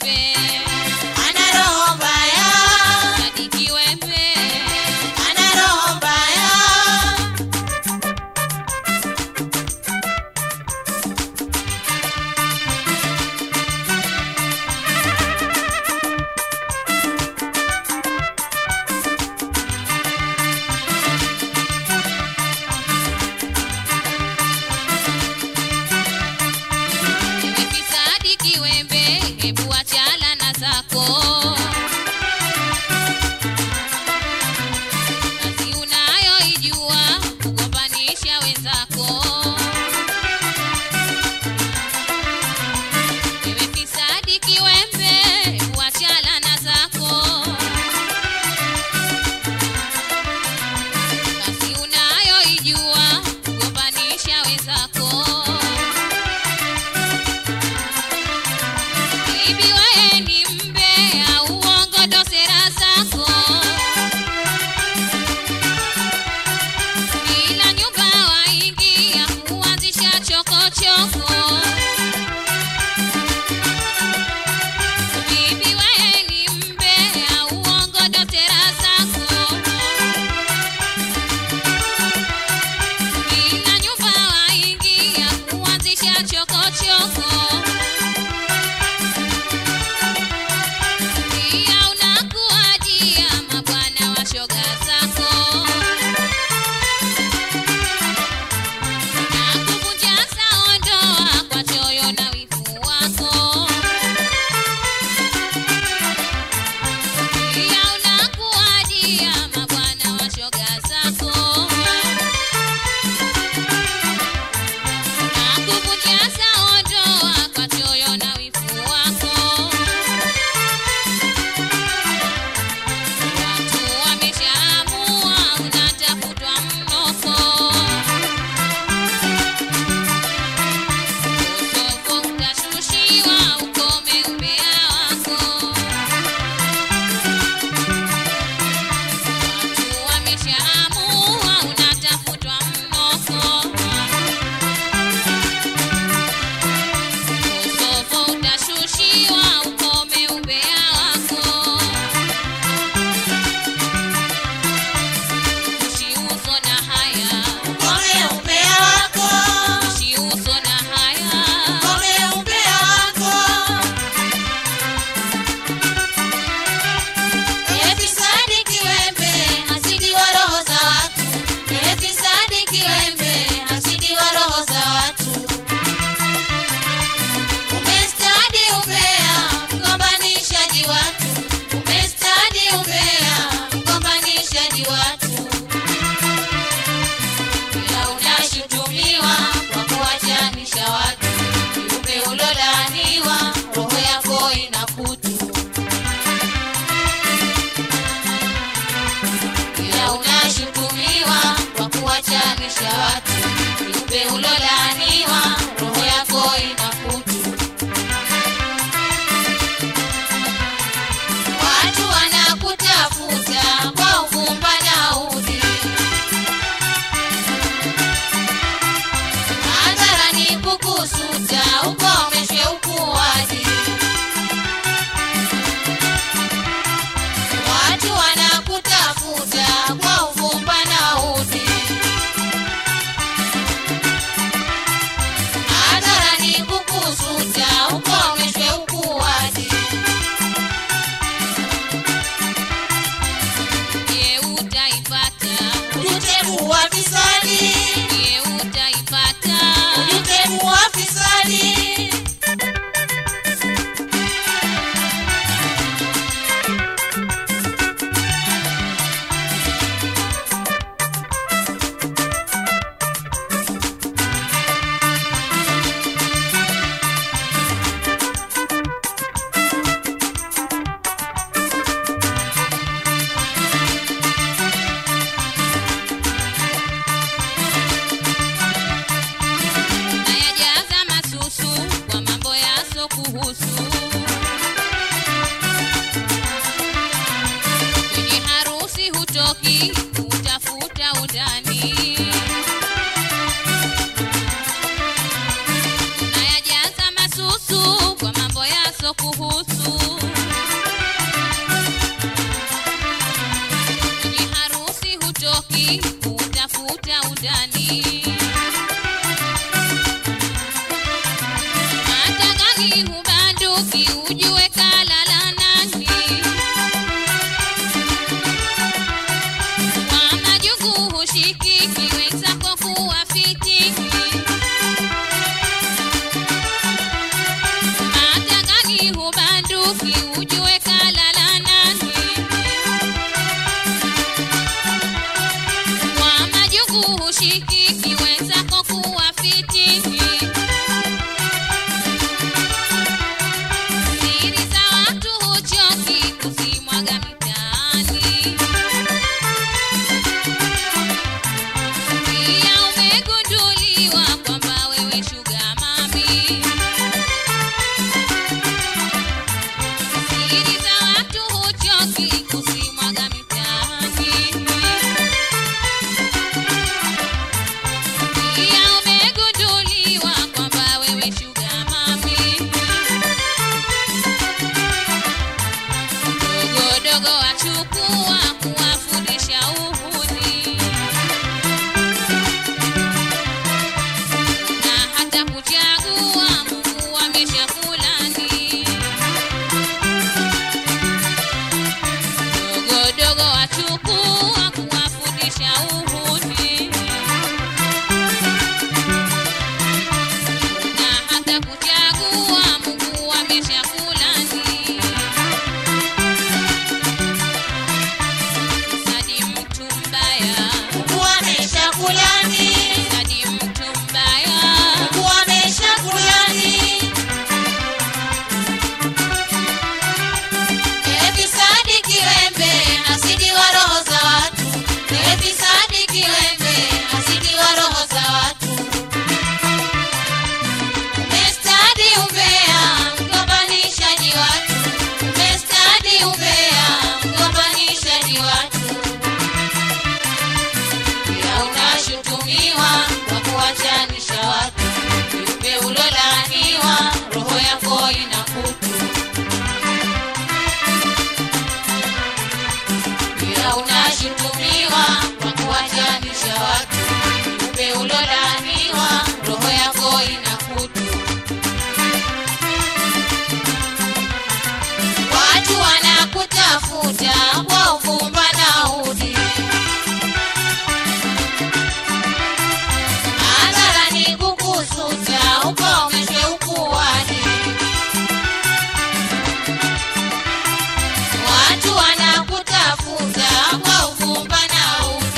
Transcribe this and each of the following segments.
kiwembe ana roho mbaya, Sadi kiwembe ana roho mbaya. Ewe fisadi kiwembe hebu achala na zako kazi unayoijua kugombanisha wenzako Ewe fisadi kiwembe hebu achala na zako kazi unayoijua kugombanisha wenzako Bibi wewe ni mbea, uongo ndo sera zako. Kila nyumba waingia kuanzisha chokochoko. Bibi wewe ni mbea, uongo ndo sera zako. Kila nyumba waingia kuanzisha chokochoko. Pia unakuajia mabwana wa shoga zako na kuvunja sao ndoa kwa choyo na wivu wako. Pia unakuajia mabwana wa shoga zako na kuvunja sao ndoa kwa choyo na wivu wako. Watu wameshaamua unatafutwa mnoko. Utovu utashushiwa ukome umbea wako. Watu wameshaamua unatafutwa mnoko. Utovu utashushiwa ukome umbea wako. Usiuso na haya, Kome umbea wako, usiuso na haya. kome umbea wako. Ewe fisadi kiwembe, hasidi wa roho za watu. Ewe fisadi kiwembe, hasidi wa roho za watu. Umestadi umbea, mgombanishaji watu. Umestadi umbea, mgombanishaji watu. Ila unashutumiwa kwa kuwachanisha watu. Kiumbe ulolaaniwa, roho yako ina kutu. Ila unashutumiwa kwa kuwachanisha watu. Kiumbe ulolaaniwa, roho yako ina kutu. Watu wanakutafuta kwa uvumba na udi. Hadharani kukusuta, ukomeshwe ukuaji. Watu wanakutafuta kwa uvumba na udi. Hadharani kukusuta, ukomeshwe ukuaji. Je, utaipata? Ujute kuwa fisadi, Je, utaipata? ujute kuwa fisadi. Nayajaza masusu kwa mambo yaso kuhusu. Kwenye harusi hutoki utafuta undani. Nayajaza masusu kwa mambo yaso kuhusu. vitani. Matangani hubanduki, ujue kalala nani. Kwa majungu hushikiki, wenzako kuwafitini. Matangani hubanduki, ujue kalala nani. Kwa majungu hushikiki, wenzako kuwafitini. Siri za watu huchoki kuzimwaga mitaani. Pia umegunduliwa kwamba wewe shuga mami. Siri za watu huchoki kuzimwaga mitaani. Pia umegunduliwa kwamba wewe shuga mami. Dogodogo wachukua kuwafundisha uhuni na hata kuchagua Mungu ameshakulani. Dogodogo wachukua kuwafundisha uhuni na hata kuchagua Mungu ameshakulani. Sadi mtu mbaya, Mungu ameshakulani, sadi mtu mbaya, Mungu ameshakulani. Ewe fisadi kiwembe, hasidi wa roho za watu. Ewe fisadi kiwembe, hasidi wa roho za watu. Umestadi umbea, mgombanishaji watu. Umestadi umbea, mgombanishaji watu. Pia unashutumiwa kwa kuwachanisha watu. Kiumbe ulolaaniwa, roho yako ina kutu. Pia unashutumiwa kwa kuwachanisha watu. Kiumbe ulolaaniwa, roho yako ina kutu. Watu wanakutafuta kwa uvumba na udi. Hadharani kukusuta ukomeshwe ukuani. Watu wanakutafuta kwa uvumba na udi.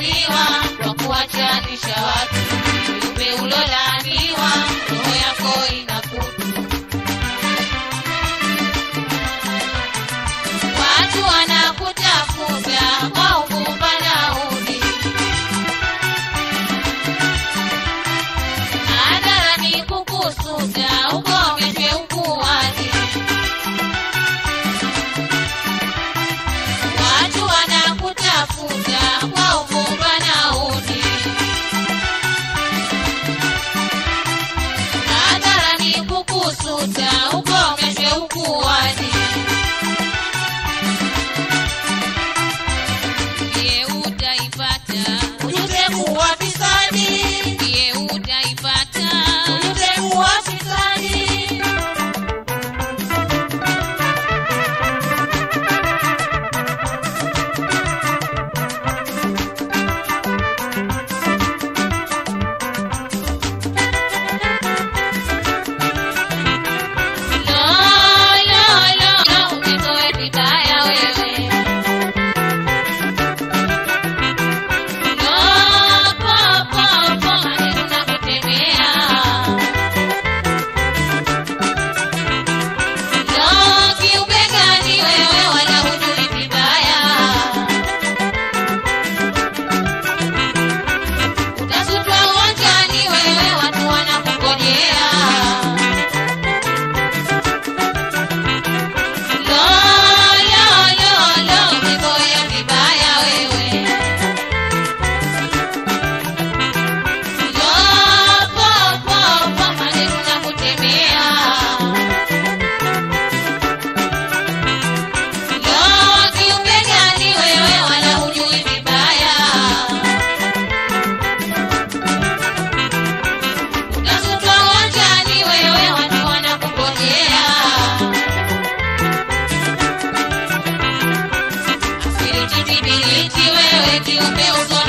umelaaniwa kwa kuwachanisha watu viumbe ulolaaniwa roho yako inakutu watu wanakutafuta kwa uvumba na udi hadharani kukusuta ukomeshwe ukuwaji watu wanakutafuta kwa uvumba na udi hadharani kukusuta ukomeshwe ukuwaji ndiye utaipata ujute kuwa fisadi ndiye utaipata ujute kuwa fisadi lo lo lo lo umetoe vibaya wewe lo po po po maneno nakutemea lo kiumbe gani wewe wala hujui vibaya utasutwa uwanjani wewe watu wanakungojea Lo, lo, lo, lo, umezoea vibaya wewe. Lo, po, po, po, maneno nakutemea. Lo, kiumbe gani wewe wala hujui vibaya. Utasutwa uwanjani wewe watu wanakungojea. Asili titibiriti wewe kiumbe uso